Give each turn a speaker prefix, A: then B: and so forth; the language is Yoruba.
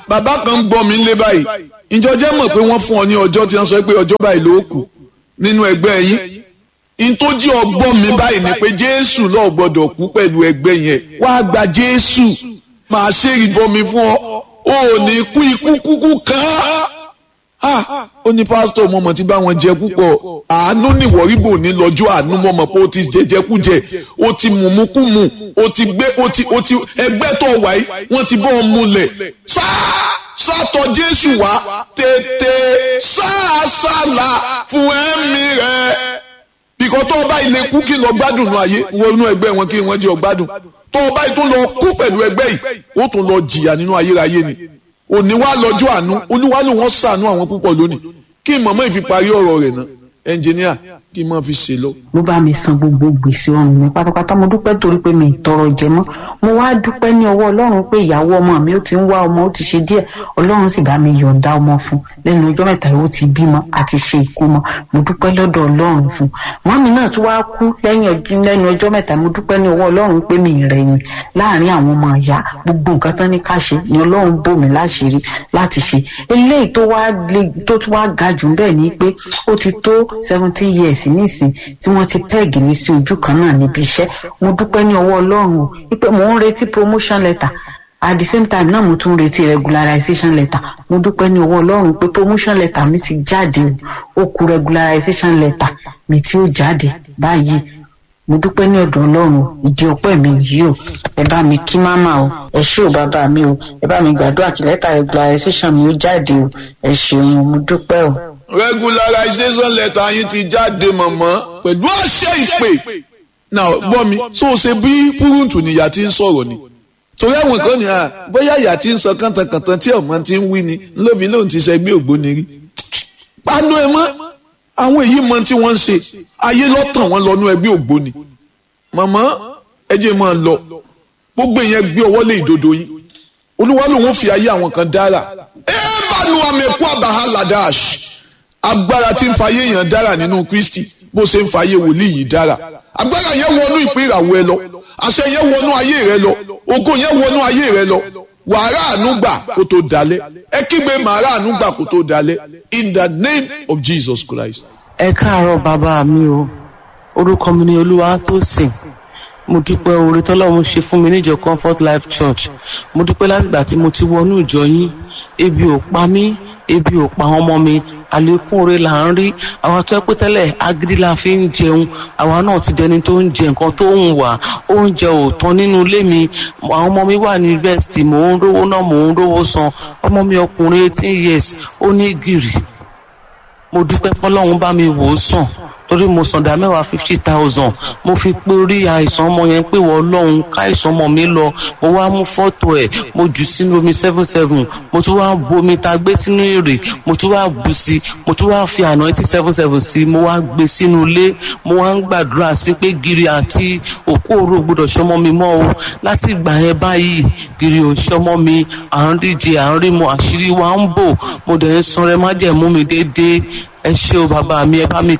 A: bàbá kan ń gbọ́ mi lé báyìí ìjọ jẹ́ mọ̀ pé wọ́n fún ọ ní ọjọ́ tí wọ́n sọ pé ọjọ́ báyìí ló kù nínú ẹgbẹ́ yín ìtòjí ọgbọ́n mi báyìí ni pé jésù lọ́ọ̀ gbọ́dọ̀ kú pẹ̀lú ẹgbẹ́ yẹn wá gba jésù máa ṣe ìbọmi fún ọ ò ní kú ikú kúkú kan á ó ní pásítọ̀ mo mọ̀ tí bá wọn jẹ púpọ̀ àánú nìwọ̀ríbò ní lọ́jọ́ àánú mo mọ̀ pé ó ti jẹjẹkújẹ ó ti mùmúkùmù ó ti gbé ó ti ó ti ẹgbẹ́ tó wà yìí wọ́n ti bọ́ ọ múlẹ̀ sáà sátọ̀ jésù wá tètè sáàsàlà fún ẹ̀mí rẹ̀ bìkọ́ tó o bá ilé kú kí n lọ gbádùn nù ayé wọnú ẹgbẹ́ wọn kí wọ́n jẹ́ ọ gbádùn tó o bá yìí tó lọ kú pẹ̀lú ẹgbẹ́ yìí ó tún lọ jìyà nínú ayérayé ni òní wá lọ́jọ́ àánú olúwa ló wọ́n sànú àwọn púpọ̀ lónìí kí n mọ̀mọ́ ìfi parí ọ̀rọ̀ rẹ̀ náà ẹnjìníà kí n máa fi ṣe lọ.
B: ló bá mi san gbogbo gbèsè ọrùn mi pátápátá mo dúpẹ́ torí pé mi ì tọrọ jẹ mọ́ mo wá dúpẹ́ ní ọwọ́ ọlọ́run pé ìyàwó ọmọ mi ó ti ń wá ọmọ ó ti ṣe díẹ̀ ọlọ́run sì bá mi yọ̀ǹda ọmọ fún lẹ́nu ọjọ́ mẹ́ta ó ti bímọ àti ṣe ìkómọ mo dúpẹ́ lọ́dọ̀ ọlọ́run fún mọ́mí náà tún wá kú lẹ́yìn ọjọ́ mẹ́ta mo dúpẹ́ ní ọwọ́ ọlọ́run pé mi ì rẹ̀yìn láàrin àwọn ọmọ ìyá gbogbo nǹkan tán ní ká ṣe ni ọlọ́run bò mí láṣìírí láti ṣe eléyìí tó wá tó tún wá ga jù bẹ́ẹ̀ ni pé ó ti tó seventeen years nísìn tí wọ́n ti pẹ́ẹ̀gì mi sí ojú kan náà níbi iṣẹ́ mo dúpẹ́ ní ọwọ́ ọlọ́run o wípé mò ń retí promotion letter at the same time náà mo tún ń retí regularization letter mo dúpẹ́ ní ọwọ́ ọlọ́run pé promotion letter mi ti jáde o ó kù regularization letter mi tí ó jáde báyìí mo dúpẹ́ ní ọ̀dọ̀ ọlọ́run ìdí ọpẹ́ mi yìí o ẹ bá mi kí máma o ẹ ṣé o bàbá mi o ẹ bá mi gbàdúrà kí lẹ́tà regularization mi ó jáde o ẹ ṣeun mo dúpẹ́ o
A: regularization letter yín ti jáde mọ̀mọ́ pẹ̀lú àṣẹ ìpè now gbọ́ mi so ṣe bí púrúǹtù nìyà tí ń sọ̀rọ̀ ni torí àwọn kan ní à bóyá ìyá tí ń sọ kàntàkàntàn tí ọmọ ti ń wí ni lóbi lóun ti ṣẹgbẹ́ ògbóni rí panu ẹ mọ́ àwọn èyí mọ tí wọ́n ń ṣe ayé lọ́tàn wọn lọ́nu ẹgbẹ́ ògbóni mọ̀mọ́ ẹ jẹ́ máa lọ gbogbo ìyẹn gbé ọwọ́ lé ìdodo yín olúwa lòun fi ayé àwọn kan dára ẹ bá nu àmẹ́kú àbáhà ladash agbára tí ń fayé èèyàn dára nínú kristi bó ṣe ń fayé wòlíì yìí dára agbára yẹn wọnú ìpín ìràwọ̀ ẹ lọ àṣẹ yẹn wọnú ayé rẹ lọ ògo yẹn wọnú ayé rẹ lọ wàrà ànúgbà kó tó dalẹ̀ ẹ kígbe màrà ànúgbà kó tó dalẹ̀ in the name of jesus christ.
C: ẹ káàárọ̀ bàbá mi o orúkọ mi ni olúwa tó sìn mo dúpẹ́ oore tọ́lọ́run ṣe fún mi níjọ comfort life church mo dúpẹ́ látìgbà tí mo ti wọnú ìjọ yín ebi ò pa mí ebi ò pa ọmọ mi àlékún oore là ń rí àwa tó ẹ pé tẹ́lẹ̀ agídí la fi ń jẹun àwa náà ti dẹni tó ń jẹ nǹkan tó ń wà oúnjẹ ò tán nínú ilé mi àwọn ọmọ mi wà ní yunifásitì mò ń rówó náà mò ń rówó san ọmọ mi ọkùnrin eighteen years ó ní gìrì mo dúpẹ́ fọlọ́run bá mi wò ó sàn torí mo sàn dá mẹ́wàá fifty thousand mo fi pé orí àìsàn ọmọ yẹn pé wọ́n lọ́hùn káìsàn ọmọ mi lọ mo wá mú fọ́tò ẹ̀ mo jù sínú omi seven seven mo tún wá bomi ta gbé sínú èrè mo tún wá bù sí mo tún wá fi àná eighty seven seven sí mo wá gbé sínú ilé mo wá ń gbàdúrà sí pé gírí àti òkú òru gbọdọ̀ ṣọmọ mi mọ́ o láti ìgbà yẹn báyìí gírí ò ṣọmọ mi à ń díje à ń rí mo àṣírí wa ń bò mo dẹ̀ ń sanrẹ́ májẹ̀mú mi déédéé ẹ ṣé o bàbá mi ẹ bá mi